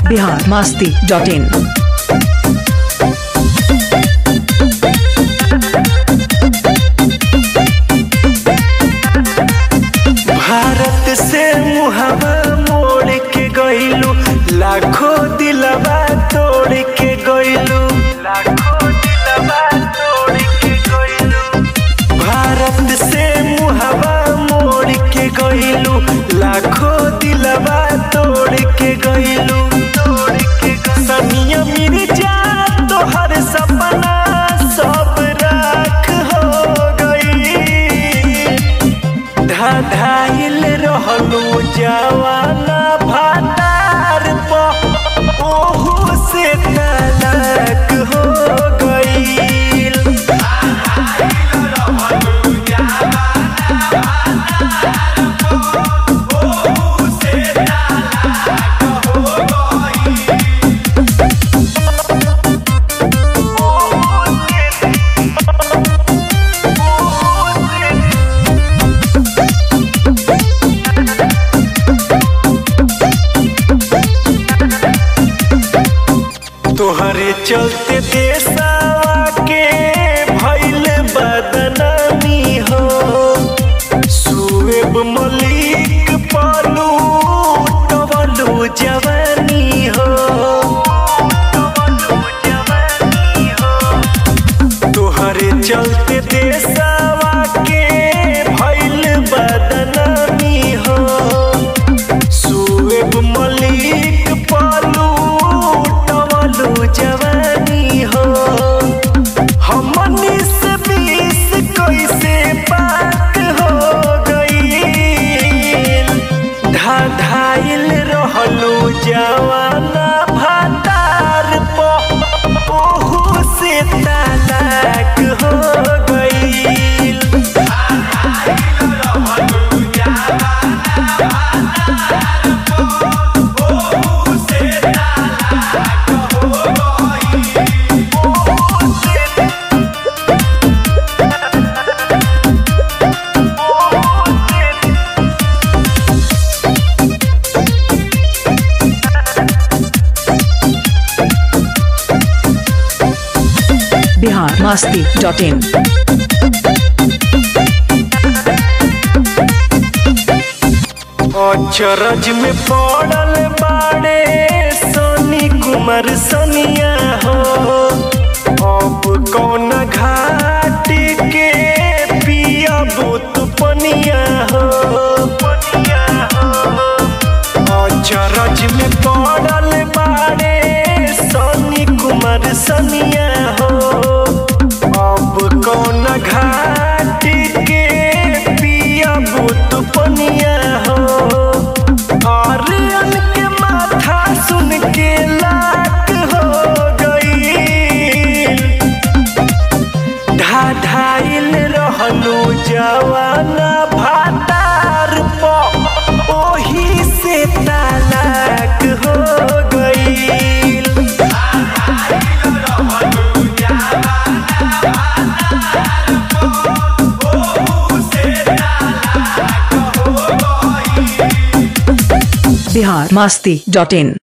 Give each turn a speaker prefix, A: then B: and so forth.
A: Bihar Masti dot in
B: Bharat से मुहवा मोड़ के गइलू लाखों दिलवा तोड़ के गइलू लाखों दिलवा तोड़ के गइलू भारत से मुहवा मोड़ के गइलू लाखों दिलवा तोड़ के गइलू तोड़ के सनिया मिर्जा तोहर सपना सब राख हो गई धाधाइल रहलू जवाना भातार प ओहू से तलाक हो गईल तोहरे चलते देशवा के भइल बदनामी हो सुएब मलिक पालू टवलू जवानी हो तोहरे चलते देशवा के भइल बदनामी हो सुएब मलिक पालू टवलू जवानी हो हमनी से बीस कैसे पाक हो गईल धाधाइल रहलू जवाना भातार प ओहू से तलाक हो गईल
A: बिहार मास्ती डॉट इन
B: अचरज में पड़ल बाड़े सोनी कुमार सोनिया हो अब कौन घाट के पिया बुत पनिया हो अचरज में पड़ल बाड़े सोनी कुमार सोनिया हो अब कौन घाट के पिया बुत पनिया हो और के माथा सुन के लाट हो गई ढाढाइल रहलू जवाना भातार प ओही से तलाक हो गईल
A: बिहार मास्ती डॉट इन